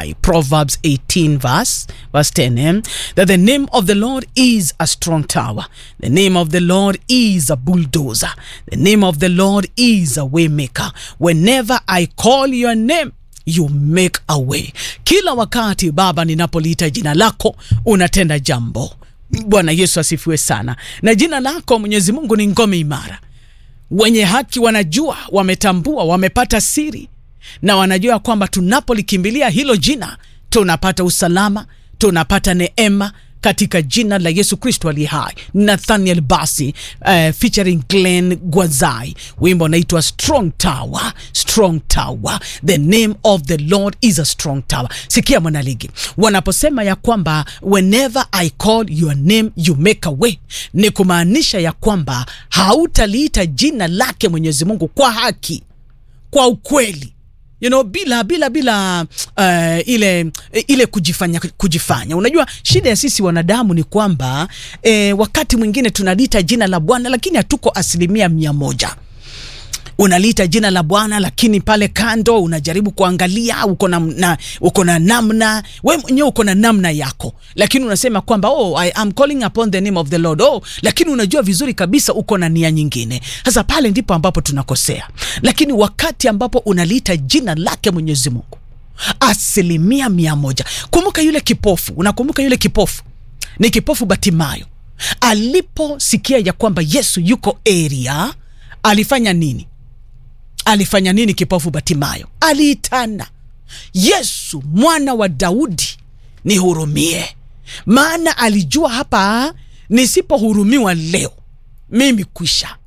high. Proverbs 18 verse, verse 10. eh? That the name of the Lord is a strong tower. The name of the Lord is a bulldozer. The name of the Lord is a waymaker. Whenever I call your name, you make a way. Kila wakati Baba ninapoliita jina lako unatenda jambo. Bwana Yesu asifiwe sana. Na jina lako Mwenyezi Mungu ni ngome imara. Wenye haki wanajua, wametambua, wamepata siri na wanajua kwamba tunapolikimbilia hilo jina tunapata usalama, tunapata neema katika jina la Yesu Kristo aliye hai. Nathaniel Basi uh, featuring Glenn Gwazai, wimbo unaitwa Strong Tower, Strong Tower. The name of the Lord is a strong tower. Sikia mwanaligi, wanaposema ya kwamba whenever I call your name you make a way, ni kumaanisha ya kwamba hautaliita jina lake Mwenyezi Mungu kwa haki, kwa ukweli you know, bila bila bila uh, ile ile kujifanya kujifanya. Unajua shida ya sisi wanadamu ni kwamba eh, wakati mwingine tunaliita jina la Bwana lakini hatuko asilimia mia moja unaliita jina la Bwana lakini pale kando unajaribu kuangalia uko na, na, uko na namna we mwenyewe uko na namna yako, lakini unasema kwamba oh, I am calling upon the name of the Lord oh, lakini unajua vizuri kabisa uko na nia nyingine. Sasa pale ndipo ambapo tunakosea, lakini wakati ambapo unaliita jina lake Mwenyezi Mungu asilimia mia moja. Kumbuka yule kipofu, unakumbuka yule kipofu ni kipofu Batimayo aliposikia ya kwamba Yesu yuko area, alifanya nini? Alifanya nini kipofu Batimayo? Aliitana, Yesu mwana wa Daudi nihurumie, maana alijua hapa nisipohurumiwa leo mimi kwisha.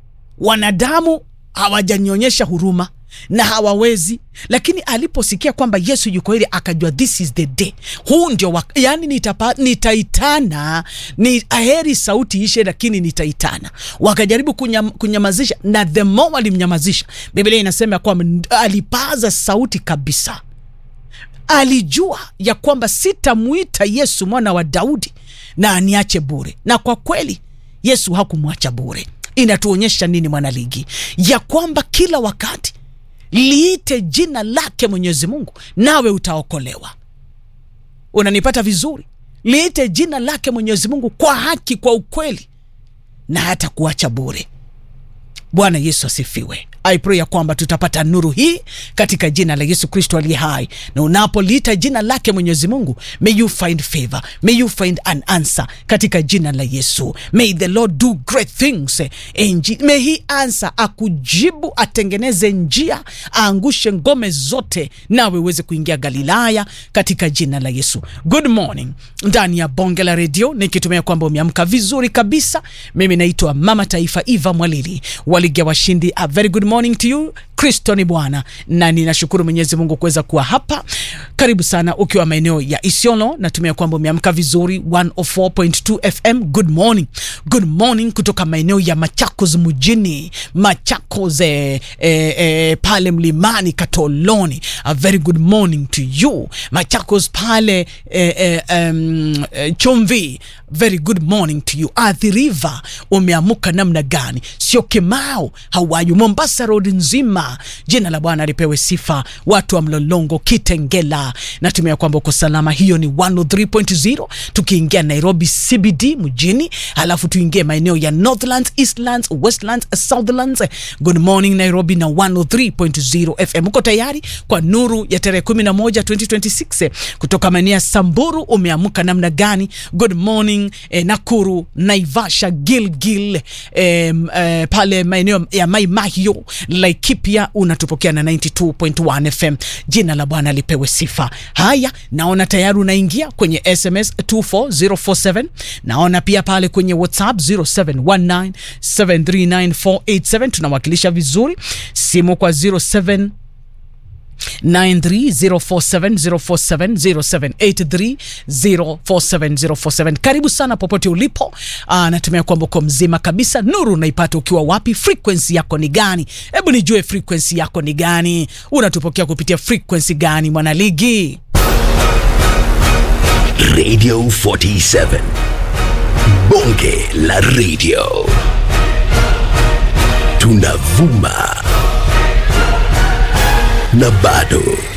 Wanadamu hawajanionyesha huruma na hawawezi, lakini aliposikia kwamba Yesu yuko ili akajua this is the day, huu ndio wak yani nitapa, nitaitana ni aheri sauti ishe, lakini nitaitana. Wakajaribu kunyam, kunyamazisha na the more walimnyamazisha, Biblia inasema kwamba alipaza sauti kabisa. Alijua ya kwamba sitamwita Yesu mwana wa Daudi na aniache bure, na kwa kweli Yesu hakumwacha bure. Inatuonyesha nini mwanaligi? Ya kwamba kila wakati liite jina lake Mwenyezi Mungu nawe utaokolewa. Unanipata vizuri? Liite jina lake Mwenyezi Mungu kwa haki, kwa ukweli, na hata kuacha bure. Bwana Yesu asifiwe. I pray ya kwamba tutapata nuru hii katika jina la Yesu Kristo aliye hai, na unapoliita jina lake Mwenyezi Mungu, may you find favor, may you find an answer katika jina la Yesu. May the Lord do great things in Je- may he answer, akujibu, atengeneze njia, aangushe ngome zote, nawe uweze kuingia Galilaya katika jina la Yesu. Good morning ndani ya bonge la redio, nikitumia kwamba umeamka vizuri kabisa. Mimi naitwa Mama Taifa Eva Mwalili waligia washindi. A very good morning to you. Kristo ni Bwana, na ninashukuru Mwenyezi Mungu kuweza kuwa hapa. Karibu sana ukiwa maeneo ya Isiolo, natumia kwamba umeamka vizuri. 104.2 FM. Good morning, good morning kutoka maeneo ya Machakos mjini, Machakos eh, eh, eh, pale mlimani Katoloni. A very good morning to you Machakos pale eh, eh, um, eh, Chumvi. Very good morning to you Athi River, umeamuka namna gani? Sio Kimau, hawayu Mombasa road nzima, jina la Bwana lipewe sifa. Watu wa Mlolongo, Kitengela, natumia kwamba uko salama. Hiyo ni 103.0 tukiingia Nairobi CBD mjini, alafu tuingie maeneo ya Northlands, Eastlands, Westlands, Southlands. Good morning Nairobi na 103.0 FM. Uko tayari kwa nuru ya tarehe 11 2026 kutoka maeneo ya Samburu, umeamuka namna gani? Good morning eh, Nakuru, Naivasha, Gilgil eh, eh, pale maeneo ya Mai Mahiu, Laikipia unatupokea na 92.1 FM. Jina la Bwana lipewe sifa. Haya, naona tayari unaingia kwenye SMS 24047 naona pia pale kwenye WhatsApp 0719739487 tunawakilisha vizuri, simu kwa 07 930470470783047 karibu sana popote ulipo. Aa, natumia kwamba uko mzima kabisa. Nuru unaipata ukiwa wapi? Frequency yako ni gani? Hebu nijue frequency yako ni gani? Unatupokea kupitia frequency gani, mwanaligi? Radio 47. Bonge la radio. Tunavuma na bado